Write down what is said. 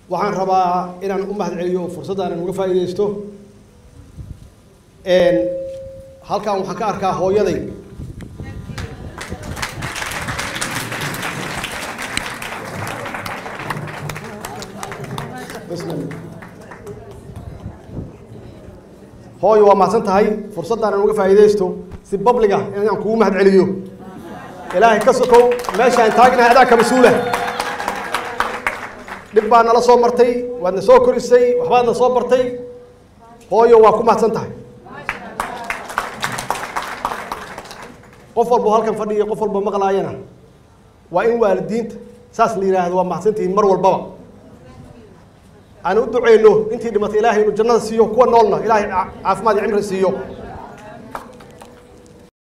waxaan rabaa inaan u mahad celiyo fursaddan aan uga faa'iidaysto halkan waxaan ka arkaa hooyaday hooyo waa mahadsan tahay fursaddan aan uga faa'iidaysto si babliga inaan kugu mahad celiyo ilaahay ka sokow meeshaan taagnahay adaa ka mas-uula dhib baa nala soo martay waadna soo korisay waxbaadna soo bartay hooyo waa ku mahadsan tahay qof walbo halkan fadhiyo qof walba maqlaayana waa in waalidiinta saas la yidhaahdo waa mahadsantihiin mar walbaba aan u duceyno intii dhimatay ilaahay inuu jannada siiyo kuwa noolna ilaahay caafimaad iyo cimri siiyo